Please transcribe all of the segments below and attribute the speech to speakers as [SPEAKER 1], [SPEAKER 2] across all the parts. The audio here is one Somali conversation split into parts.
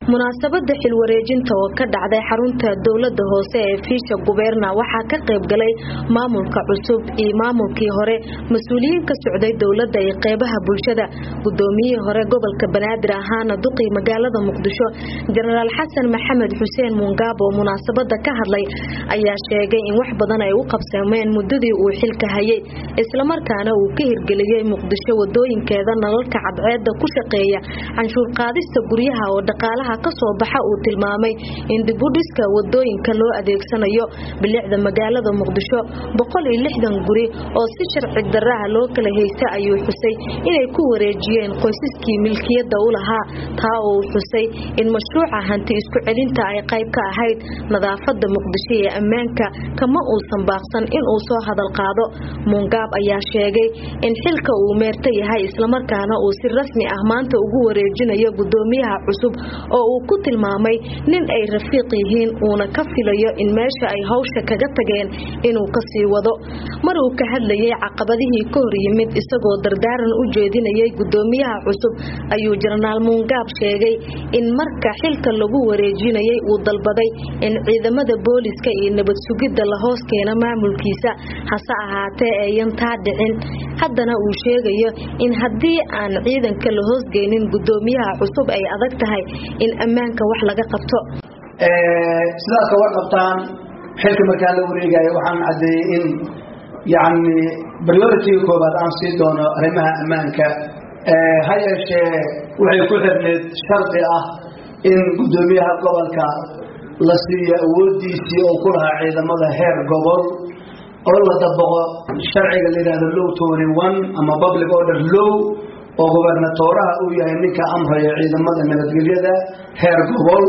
[SPEAKER 1] munaasabada xilwareejinta oo ka dhacday xarunta dowlada hoose ee fiisha gubeerna waxaa ka qayb galay maamulka cusub iyo maamulkii hore mas-uuliyiin ka socday dowlada iyo qeybaha bulshada gudoomiyihii hore gobolka banaadir ahaana duqii magaalada muqdisho jenaraal xasan maxamed xuseen muungaab oo munaasabada ka hadlay ayaa sheegay in wax badan ay u qabsameen muddadii uu xilka hayay islamarkaana uu ka hirgeliyey muqdisho wadooyinkeeda nalalka cadceeda ku shaqeeya canshuur qaadista guryaha oo dhaqaalaha kasoo baxa uu tilmaamay in dibudhiska wadooyinka loo adeegsanayo bilicda magaalada muqdisho guri oo si sharci daraha loo kala haysta ayuu xusay inay ku wareejiyeen qoysaskii milkiyada u lahaa taa uu xusay in mashruuca hanti isku celinta ay qayb ka ahayd nadaafada muqdisho ee ammaanka kama uusan baaqsan inuu soo hadal qaado muungaab ayaa sheegay in xilka uu meerta yahay islamarkaana uu si rasmi ah maanta ugu wareejinayo gudoomiyaha cusub oo uu ku tilmaamay nin ay rafiiq yihiin uuna ka filayo in meesha ay hawsha kaga tageen inuu kasii wado mar uu ka hadlayay caqabadihii ka hor yimid isagoo dardaaran u jeedinayay gudoomiyaha cusub ayuu jenaraal muungaab sheegay in marka xilka lagu wareejinayay uu dalbaday in ciidamada booliska iyo nabad sugidda la hoos keeno maamulkiisa hase ahaatee ayan taa dhicin haddana uu sheegayo in haddii aan ciidanka la hoosgeynin gudoomiyaha cusub ay adag tahay in ammaanka wax laga qabto
[SPEAKER 2] sidaas ka warqabtaan xilka markaa la wareegayo waxaan caddeeyey in yacni prioritiga koobaad aan sii doono arrimaha ammaanka ha yeeshee waxay ku xirneed shardi ah in guddoomiyaha gobolka la siiyo awoodiisii oo ku lahaa ciidamada heer gobol oo la dabaqo sharciga la yidhahdo low tony one ama public order low oo gobernatooraha uu yahay ninka amraya ciidamada nabadgelyada heer gobol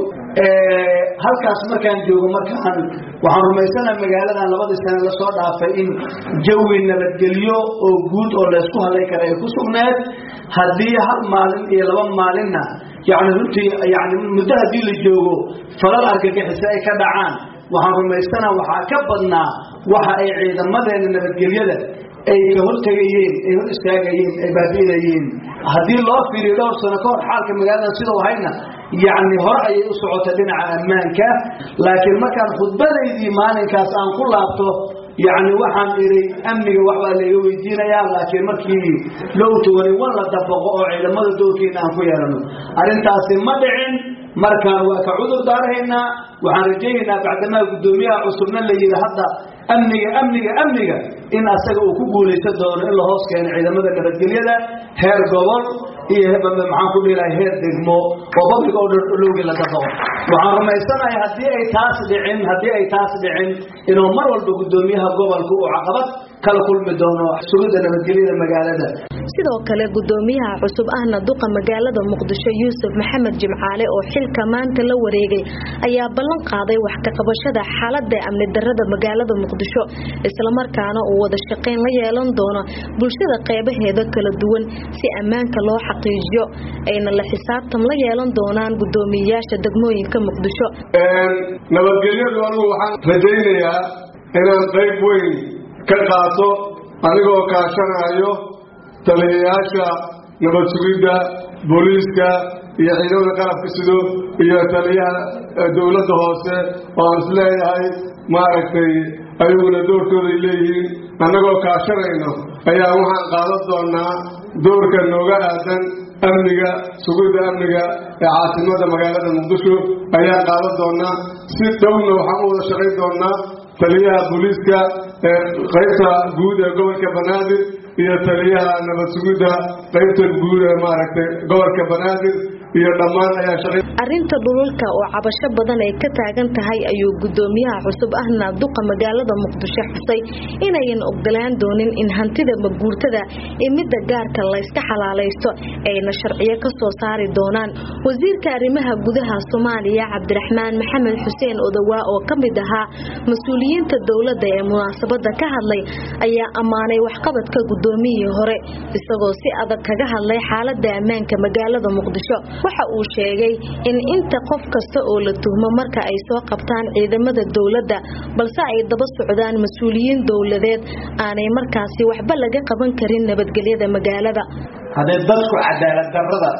[SPEAKER 2] halkaas markaan joogo markaan waxaan rumaysanaha magaaladan labadii sane lasoo dhaafay in jawi nabadgelyo oo guud oo laysku hadlay kara ay ku sugneed haddii hal maalin iyo laba maalinna yani runtii yani muddo haddii la joogo falal argagixisa ay ka dhacaan waxaan rumaysanaha waxaa ka badnaa waxa ay ciidamadeena nabadgelyada ay ka hortegayeen ay hor istaagayeen ay baabi'inayeen haddii loo fiiriyo dhowr sano ka hor xaalka magaaladan sidau ahayna yacni hore ayay u socotay dhinaca ammaanka laakiin markaan khudbadaydii maalinkaas aan ku laabto yacni waxaan idhi amniga waxbaa layga weydiinayaa laakiin markii low togani wan la dabaqo oo ciidamada doorkeena aan ku yeelano arrintaasi ma dhicin markaan waa ka cudur daarahaynaa waxaan rajaynaynaa bacdamaa guddoomiyaha cusubna la yidhi hadda amniga amniga amniga in asaga uu ku guulaysan doono in la hoos keeno ciidamada nabadgelyada heer gobol iyo maxaan ku dhihilahay heer degmo oo public order lowgii la dabaqo waxaan rumaysanahay haddii ay taas dhicin haddii ay taas dhicin inuu mar walba guddoomiyaha gobolka uu caqabad kala kulmi doono sugidda nabadgelyada magaalada
[SPEAKER 1] sidoo kale gudoomiyaha cusub ahna duqa magaalada muqdisho yuusuf maxamed jimcaale oo xilka maanta la wareegay ayaa ballan qaaday wax ka qabashada xaalada amni darada magaalada muqdisho islamarkaana uu wada shaqayn la yeelan doono bulshada qeybaheeda kala duwan si ammaanka loo xaqiijiyo ayna la xisaabtan la yeelan doonaan gudoomiyeyaasha degmooyinka muqdisho
[SPEAKER 3] nabadgelyadu anugu waxaan rajaynayaa inaan qayb weyn ka qaato anigoo kaashanayo taliyayaasha nabad sugidda booliiska iyo ciidamada qalabka sido iyo taliyaha dowladda hoose oo aan isleeyahay maaragtay ayaguna doorkooday leeyihiin annagoo kaashanayno ayaa waxaan qaadan doonaa doorka nooga aadan amniga sugidda amniga ee caasimada magaalada muqdisho ayaan qaadan doonaa si dhowna waxaan u wada shaqayn doonaa taliyaha booliiska ee qaybta guud ee gobolka banaadir iyo taliyaha nabad sugidda qaybta guud ee maaragtay gobolka banaadir iyo dhammaan ayaa shaqay
[SPEAKER 1] arrinta dhululka oo cabasho badan ay ka taagan tahay ayuu gudoomiyaha cusub ahna duqa magaalada muqdisho xusay inayan ogolaan doonin in hantida maguurtada ee midda gaarka layska xalaalaysto ayna sharciyo ka soo saari doonaan wasiirka arrimaha gudaha soomaaliya cabdiraxmaan maxamed xuseen odowaa oo ka mid ahaa mas-uuliyiinta dowladda ee munaasabada ka hadlay ayaa ammaanay waxqabadka gudoomiyihii hore isagoo si adag kaga hadlay xaalada ammaanka magaalada muqdisho waxa uu sheegay in inta qof kasta oo la tuhmo marka ay soo qabtaan ciidamada dowladda balse ay daba socdaan mas-uuliyiin dowladeed aanay markaasi waxba laga qaban karin nabadgelyada magaalada
[SPEAKER 2] hadday dadku cadaalad darrada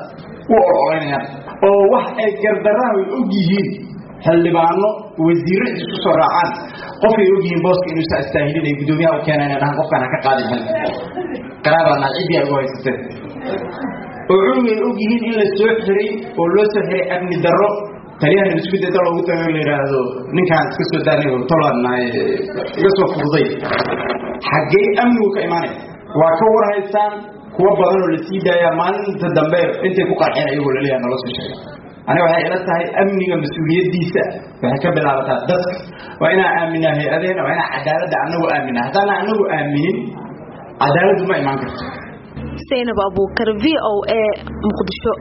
[SPEAKER 4] u ololeynayaan oo wax ay gardarraha ay og yihiin xildhibaano wasiirro isku soo raacaan qofay og yihiin booska inuusa astaahilin ay guddoomiyaha u keeneen dhahan qofkaan ha ka qaadin xilka qaraabaadna ciddii ay ugu haysateen oo cunugay og yihiin in la soo xiray oo loo soo xiray amni darro taliyahan isku dayda loogu tago la yidhaahdo ninkaan iska soo daanay tolannahay iga soo fududay xaggee amnigu ka imaanaya waa ka war haystaan kuwa badan oo la sii daaya maalinta dambe intay ku qarxeen ayagoo laleeyaha nala soo sheegay aniga waxay ila tahay amniga mas-uuliyaddiisa waxay ka bilaabataa dadka waa inaan aaminaa hay-adeena waa inaan cadaaladda anagu aaminaa haddaana anagu aaminin cadaaladdu ma imaan karto
[SPEAKER 1] zaynab abuukar v o a muqdisho